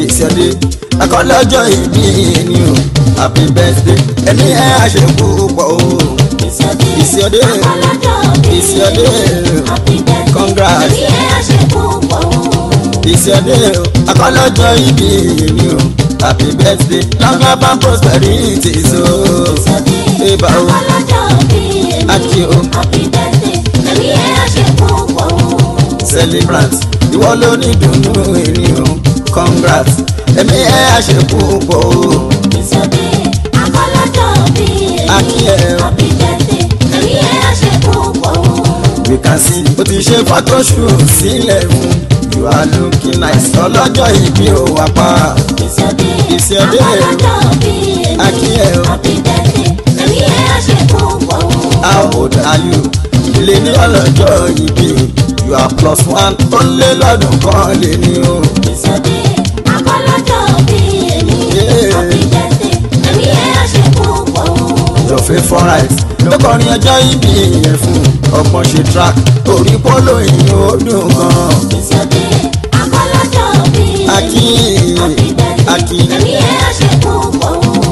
ìṣẹ́dé akọ́lọ́jọ́ ìbí ni o happy birthday ẹni ẹ àṣekú pọ̀ o ìṣòdì ìṣẹ́dé ọlọ́jọ́ bí ìṣẹ́dé happy birthday Congrats. ẹ̀mí ẹ̀ àṣekú pọ̀ ìṣẹ́dé akọ́lọ́jọ́ ìbí ni o happy birthday long life and prosperity so ìṣòdì Eba o. ọlọ́jọ́ bí Aki o. happy birthday ẹ̀mí ẹ̀ àṣekú pọ̀ celebrant ìwọ ló ní dùnnú ènìyàn congrats ẹ̀mí ẹ̀ àṣekú pọ̀ o. ìṣòdì ọlọ́jọ́ bí Aki ẹ o. happy birthday ẹ̀mí ẹ̀ àṣekú pọ̀ we can see o ti ṣe photoshoot sílẹ̀ fún you are looking nice ọlọ́jọ́ ìbí o wà pa ìṣòdì Ìṣòdì. ọlọ́jọ́ bí Aki ẹ o. happy birthday ẹ̀mí ẹ̀ àṣekú pọ̀ how old are you ilé ní ọlọ́jọ́ ìbí you are plus one ó lé lọ́dún kan lé ní o. ìṣòdì ọlọ́jọ́ bí Yeah. happy birthday ẹ̀mí ẹ̀ àṣekú pọ̀ your favourite ló kọrin ọjọ́ ìbí yẹn fún ọgbọ́n ṣe track orí polo ìyẹn ó dùn gan. ìṣòdì ọlọ́jọ́ bí Aki happy birthday Aki ẹ̀mí ẹ̀ àṣekú pọ̀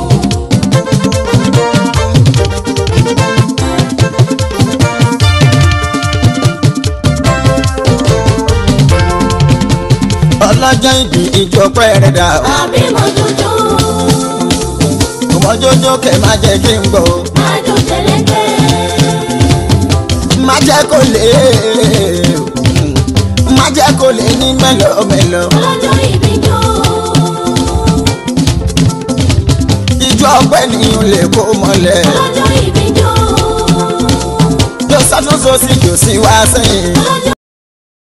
ọlọ́jọ́ ìbí ìjọ pẹ́ẹ́rẹ́ dà ó. àbí mo dúdú ọmọjọ́jọ́ kẹ̀ má jẹ́ kí n gbọ́. májú tẹ̀lẹ́tẹ̀ má jẹ́ kó lè má jẹ́ kó lè ní mẹ́lọ́mẹ́lọ́. ọlọ́jọ́ ìbí jó ìjọ ọpẹ́ nìyẹn lè kó mọ́lẹ̀. ọlọ́jọ́ ìbí jó yóò ṣàtúnṣe sí jòsí wá sẹ́yìn. ọlọ́jọ́